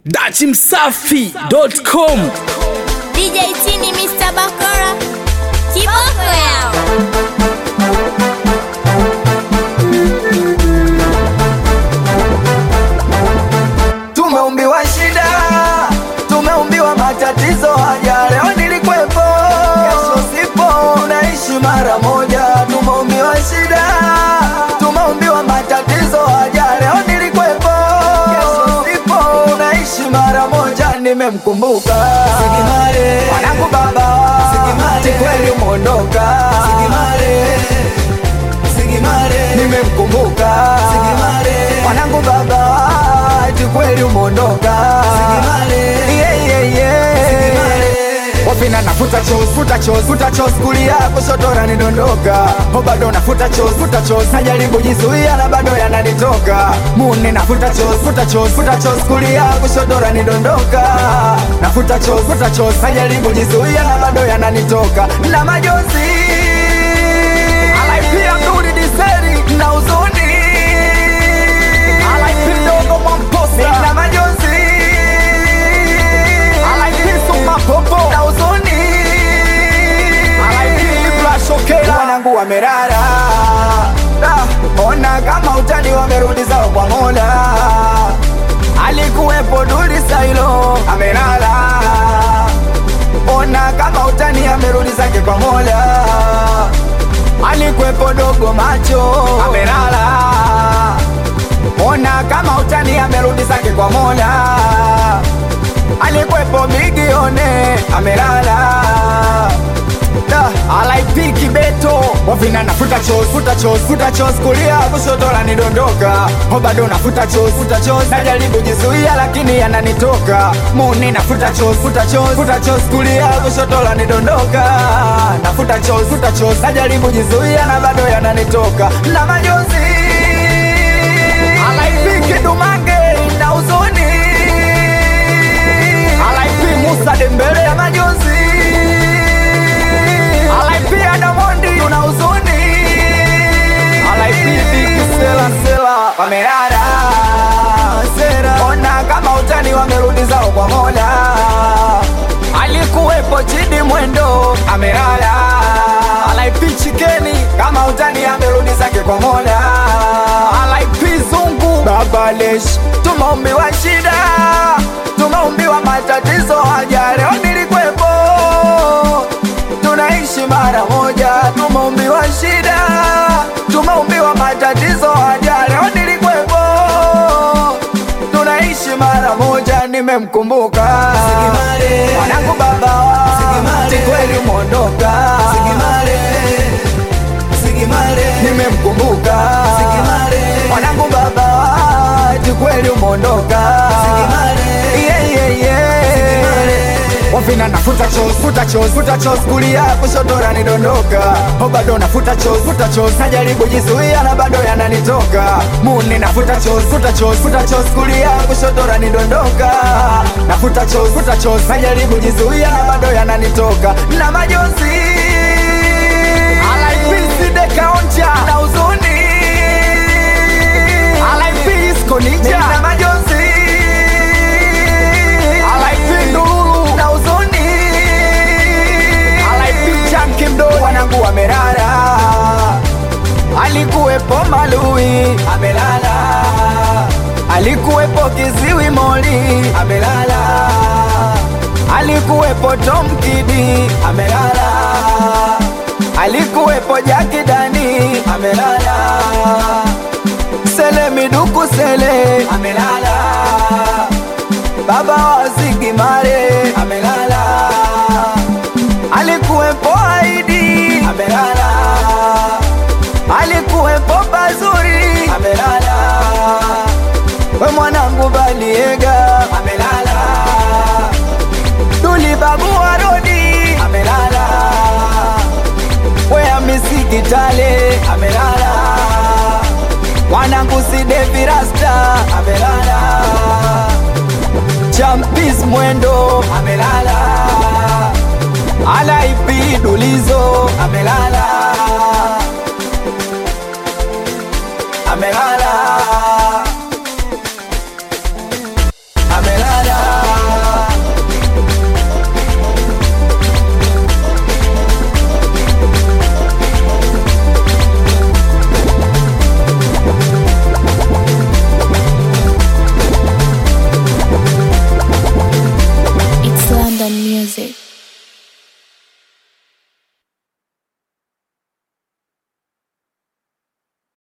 dachimsafi.com DJ Tini Mr. Bakora Kiboko yao Tumeumbiwa shida, tumeumbiwa matatizo, haja leo nilikwepo, kesho sipo, unaishi mara moja. Tumeumbiwa shida, tumeumbiwa matatizo, haja leo nilikwepo, kesho sipo, unaishi mara moja. Nimemkumbuka Sigimare, mwanangu baba, Sigimare, kweli umeondoka Sigimare, Sigimare, nimemkumbuka Sigimare, mwanangu baba, ati kweli umeondoka Sigimare, yeah, yeah, yeah. Wapina nafuta chos, futa chos, futa chos kulia kushoto yananidondoka Ho bado nafuta chos, futa chos Najaribu jizuia na bado yananitoka Mune nafuta chos, futa chos, futa chos kulia kushoto yananidondoka Nafuta chos, futa chos Najaribu jizuia na bado yananitoka Na majonzi Alaipia mduri diseri na uzuni Alaipidogo mwamposa na majonzi Alaipisu mapopo na uzuni Alaipibla Wanangu wamerara Ah, Ona kama utani wamerudi zao kwa mola Alikuwepo duri sailo amelala Ona kama utani amerudi zake kwa mola Alikuwepo dogo macho amelala Ona kama utani amerudi zake kwa mola Alikuwepo migione amelala Da, alaipiki beto wavina nafuta chos futa chos futa chos kulia kushoto lanidondoka ho bado nafuta chos futa chos najaribu jizuia lakini yananitoka muni nafuta chos futa chos futa chos kulia kushoto lanidondoka nafuta chos futa chos najaribu jizuia na bado yananitoka na majonzi alaipiki dumange na huzuni alaipi musa dembele ya majonzi alaipia damondi una huzuni alaipidi sela sela wamerara sera ona kama utani wamerudi zao kwa mola alikuwepo chidi mwendo amerara alaipi chikeni kama utani amerudi zake kwa mola alaipi zungu babalesh tumeumbiwa shida tumeumbiwa matatizo haja leo nilikwepo tunaishi mara moja, tumeumbiwa shida, tumeumbiwa matatizo, haja leo nilikwepo, tunaishi mara moja, nimemkumbuka mwanangu baba, ti kweli umeondoka, nimemkumbuka mwanangu baba, ti kweli umeondoka, yeah, yeah, yeah. Wafina nafuta chos, futa chos, futa chos kulia kushoto yananidondoka Ho bado nafuta chos, futa chos Najaribu jizuia na bado yananitoka Muni nafuta chos, futa chos, futa chos kulia kushoto yananidondoka Nafuta chos, futa chos Najaribu jizuia na bado yananitoka Na majonzi Alaipisi dekaonja na huzuni Alaipisi konija na majonzi alaipindulu na uzuni alaipicha mkimdo wanangu wamerara alikuwepo malui amelala alikuwepo kiziwi moli amelala alikuwepo tomkidi amelala alikuwepo jakidani amelala sele miduku sele amelala baba wa Zigimare amelala, alikuwepo Aidi amelala, alikuwepo Bazuri amelala, we mwanangu Baliega amelala, Duli babu wa Rodi amelala, we Hamisi Kitale amelala, mwanangu Sidevi Rasta amelala Champis mwendo amelala, alaipi dulizo amelala, amelala